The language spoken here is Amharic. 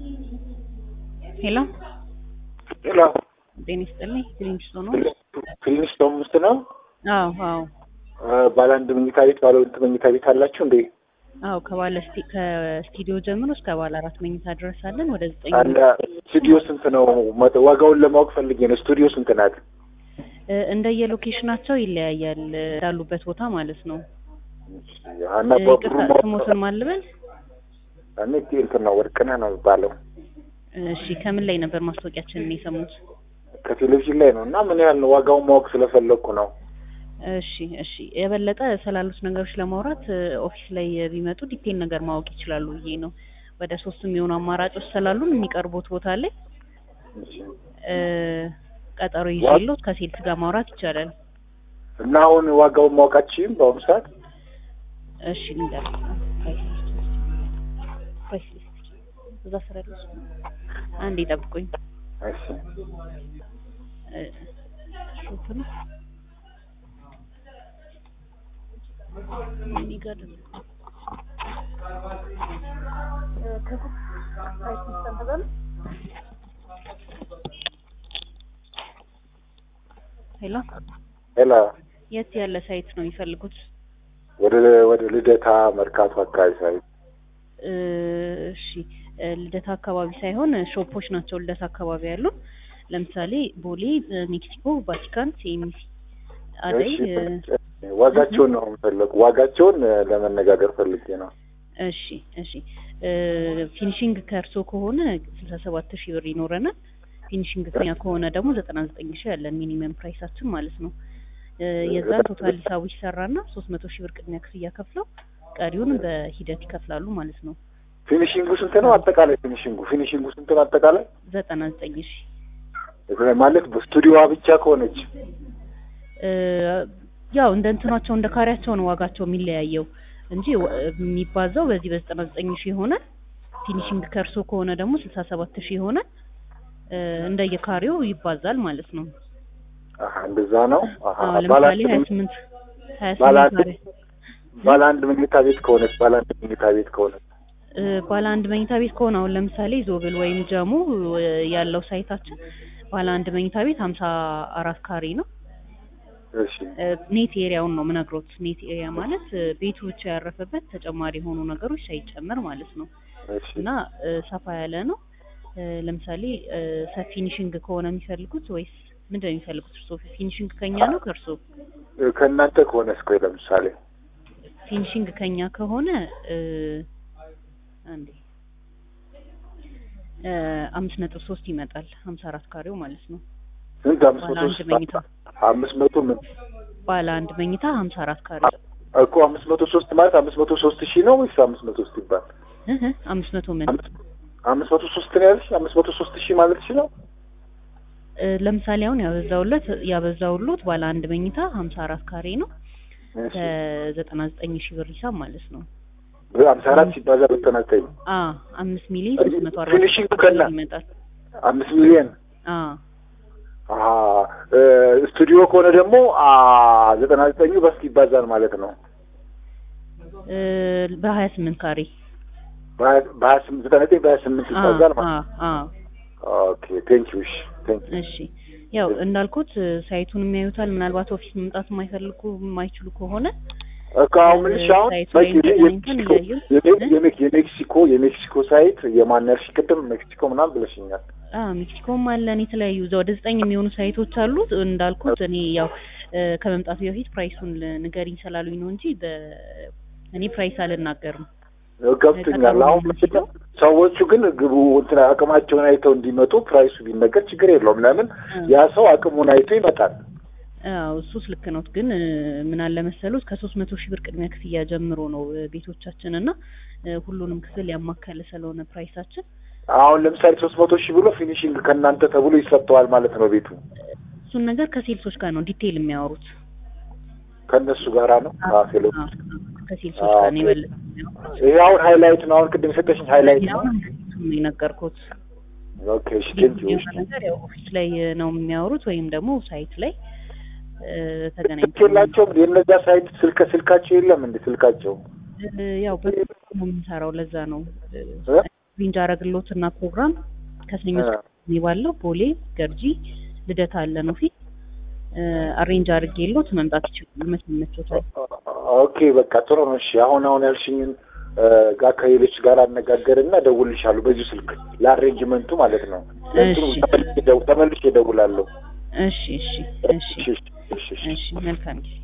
ሄሎ ሄሎ ጤና ይስጥልኝ። ክሊንስቶ ነው? ክሊንስቶን ውስጥ ነው። አዎ አዎ ባለ አንድ መኝታ ቤት ባለ ሁለት መኝታ ቤት አላችሁ እንዴ? አዎ ከባለ ስቲ- ከስቱዲዮ ጀምሮ እስከ ባለ አራት መኝታ ድረስ አለን። ወደ ዘጠኝ አለ ስቱዲዮ ስንት ነው? መ- ዋጋውን ለማወቅ ፈልጌ ነው። ስቱዲዮ ስንት ናት? እ፣ እንደየሎኬሽናቸው ይለያያል እ፣ እንዳሉበት ቦታ ማለት ነው። እና እ፣ በብሩ ይቅርታ ስሞትን ማልበል። እኔ እንትን ነው ወርቅነህ ነው የሚባለው እሺ ከምን ላይ ነበር ማስታወቂያችንን የሰሙት? ከቴሌቪዥን ላይ ነው። እና ምን ያህል ነው ዋጋውን ማወቅ ስለፈለግኩ ነው። እሺ እሺ የበለጠ ስላሉት ነገሮች ለማውራት እ፣ ኦፊስ ላይ ቢመጡ ዲቴል ነገር ማወቅ ይችላሉ ብዬ ነው። ወደ ሶስት የሚሆኑ አማራጮች ስላሉን የሚቀርቡት ቦታ ላይ እሺ። እ፣ ቀጠሮ ይዤሎት ከሴልስ ጋር ማውራት ይቻላል። እና አሁን ዋጋውን ማወቃችሁም በአሁኑ ሰዓት እሺ ልንገር ፕራይስ ሊስት እዛ ስራ ያለው እሱ ነው። አንዴ ጠብቁኝ። እሺ እ፣ ሾፕ ነው እኔ ጋር ደግሞ ሄሎ ሄሎ የት ያለ ሳይት ነው የሚፈልጉት? ወደ ወደ ልደታ መርካቶ አካባቢ ሳይት እ፣ እሺ እ፣ ልደታ አካባቢ ሳይሆን እ፣ ሾፖች ናቸው ልደታ አካባቢ ያሉ። ለምሳሌ ቦሌ፣ እ፣ ሜክሲኮ፣ ቫቲካን፣ ሲኤምሲ፣ አደይ እሺ እ፣ ዋጋቸውን ነው የምፈለጉ ዋጋቸውን እ፣ ለመነጋገር ፈልጌ ነው። እሺ እሺ እ፣ ፊኒሽንግ ከእርሶ ከሆነ ስልሳ ሰባት ሺህ ብር ይኖረናል። ፊኒሽንግ ከኛ ከሆነ ደግሞ ዘጠና ዘጠኝ ሺህ ያለን ሚኒመም ፕራይሳችን ማለት ነው። እ፣ የዛን ቶታል ሂሳቡ ይሰራና ሶስት መቶ ሺህ ብር ቅድሚያ ክፍያ ከፍለው ቀሪውን በሂደት ይከፍላሉ ማለት ነው። ፊኒሽንጉ ስንት ነው? አጠቃላይ ፊኒሽንጉ ፊኒሽንጉ ስንት ነው? አጠቃላይ ዘጠና ዘጠኝ ሺህ ማለት በስቱዲዮዋ ብቻ ከሆነች እ፣ ያው እንደ እንትናቸው እንደ ካሬያቸው ነው ዋጋቸው የሚለያየው እንጂ ወ- የሚባዛው በዚህ በዘጠና ዘጠኝ ሺህ ይሆናል። ፊኒሽንግ ከእርሶ ከሆነ ደግሞ ስልሳ ሰባት ሺህ ይሆናል። እ፣ እንደየካሬው ይባዛል ማለት ነው። አሀ እንደዛ ነው። አሀ አዎ ባለ ለምሳሌ ሀያ አንድ ስምንት ሀያ ባለ ስምንት አንድ ካሬ ባለ አንድ መኝታ ቤት ከሆነች ባለ አንድ መኝታ ቤት ከሆነች እ፣ ባለ አንድ መኝታ ቤት ከሆነ አሁን ለምሳሌ ዞብል ወይም ጀሙ እ፣ ያለው ሳይታችን ባለ አንድ መኝታ ቤት ሀምሳ አራት ካሬ ነው። እሺ እ፣ ኔት ኤሪያውን ነው ምነግሮት። ኔት ኤሪያ ማለት እ፣ ቤቱ ብቻ ያረፈበት ተጨማሪ የሆኑ ነገሮች ሳይጨመር ማለት ነው እሺ እና እ፣ ሰፋ ያለ ነው። እ፣ ለምሳሌ እ፣ ሰፊ ፊኒሽንግ ከሆነ የሚፈልጉት ወይስ ምንድን ነው የሚፈልጉት? እርሶ ፊኒሽንግ ከኛ ነው ከእርሶ? እ፣ ከእናንተ ከሆነ እስኮ ለምሳሌ ፊኒሽንግ ከኛ ከሆነ እ፣ አንዴ እ፣ አምስት ነጥብ ሶስት ይመጣል ሀምሳ አራት ካሬው ማለት ነው። ስንት አምስት ባለ መቶ አንድ ሶስት መኝታ አምስት መቶ ምን ባለ አንድ መኝታ ሀምሳ አራት ካሬ እኮ አምስት መቶ ሶስት ማለት አምስት መቶ ሶስት ሺህ ነው ወይስ አምስት መቶ ሶስት ይባል? እህ አምስት መቶ ምን አምስት አምስት መቶ ሶስት ነው ያልሽ? አምስት መቶ ሶስት ሺህ ማለት ነው? እ፣ ለምሳሌ አሁን ያበዛውለት ያበዛውሎት ባለ አንድ መኝታ ሀምሳ አራት ካሬ ነው እሺ ከዘጠና ዘጠኝ ሺህ ብር ሂሳብ ማለት ነው። አምሳ አራት ሲባዛ በዘጠና ዘጠኝ አ አምስት ሚሊዮን ሶስት መቶ አርባ ፊኒሺንግ ስድስት ከላ ይመጣል። አምስት ሚሊዮን አ አሀ እ፣ ስቱዲዮ ከሆነ ደግሞ አ ዘጠና ዘጠኙ በስት ይባዛል ማለት ነው። እ፣ በሀያ ስምንት ካሬ በሀያ በሀያ ስምንት ዘጠና ዘጠኝ በሀያ ስምንት አ ይባዛል አ ማለት አ ኦኬ ቴንክ ዩ እሺ ቴንክ ዩ እሺ ያው እንዳልኩት እ፣ ሳይቱን የሚያዩታል። ምናልባት ኦፊስ መምጣት የማይፈልጉ የማይችሉ ከሆነ እኮ አሁን ምንሽ አሁን ሳይቱ በቂ ላይ ተገናኝተን የሜክሲኮ እያየን የሜ- የሜክ- የሜክሲኮ የሜክሲኮ ሳይት የማን ያልሽ ቅድም ሜክሲኮ ምናምን ብለሽኛል። አ ሜክሲኮም አለን የተለያዩ እዛ ወደ ዘጠኝ የሚሆኑ ሳይቶች አሉ። እንዳልኩት እኔ ያው እ፣ ከመምጣቱ በፊት ፕራይሱን ል- ንገሪኝ ስላሉኝ ነው እንጂ በ እኔ ፕራይስ አልናገርም። ገብቶኛል። ቀጠሮ አሁን ምንድነው ሰዎቹ ግን ግቡ እንትን አቅማቸውን አይተው እንዲመጡ ፕራይሱ ቢነገር ችግር የለውም። ለምን ያ ሰው አቅሙን አይቶ ይመጣል። አዎ እሱስ ልክ ነው። ግን እ፣ ምን አለ መሰሉት ከሶስት መቶ ሺህ ብር ቅድሚያ ክፍያ ጀምሮ ነው እ፣ ቤቶቻችን እና እ፣ ሁሉንም ክፍል ያማከለ ስለሆነ ፕራይሳችን አሁን ለምሳሌ ሶስት መቶ ሺህ ብሎ ፊኒሽንግ ከእናንተ ተብሎ ይሰጠዋል ማለት ነው ቤቱ እሱን ነገር ከሴልሶች ጋር ነው ዲቴይል የሚያወሩት። ከእነሱ ጋራ ነው ከሴሎች አዎ፣ ከሴልሶች ጋር ነው የበለጠ የሚያወሩት። ይሄ አሁን ሃይላይት ነው። አሁን ቅድም የሰጠሽኝ ሃይላይት ነው። ሌላውን ነው የነገርኩት። ኦኬ እሺ ቴንክ ዩ የሆነ ነገር ያው ኦፊስ ላይ ነው የሚያወሩት ወይም ደግሞ ሳይት ላይ እ፣ ተገናኝተን የላቸውም የነዛ ሳይት ስልክ ስልካቸው የለም እንዴ ስልካቸው እ፣ ያው በስልክ ነው የምንሰራው። ለዛ ነው እ፣ እ? አሬንጅ አረግሎትና ፕሮግራም ከሰኞ እስከ ቅዳሜ ባለው ቦሌ ገርጂ ልደታ አለ ነው ፊት አሬንጅ አድርጌሎት መምጣት ይችላል። መቼ ይመቾታል? ኦኬ በቃ ጥሩ ነው። እሺ አሁን አሁን ያልሽኝን ጋር ከሌሎች ጋር አነጋገርና እደውልልሻለሁ በዚሁ ስልክ ለአሬንጅመንቱ ማለት ነው። ለእንትኑ እሺ። ተመልሼ እደው- ተመልሼ እደውላለሁ። እሺ እሺ እሺ እሺ እሺ እሺ እሺ መልካም ጊዜ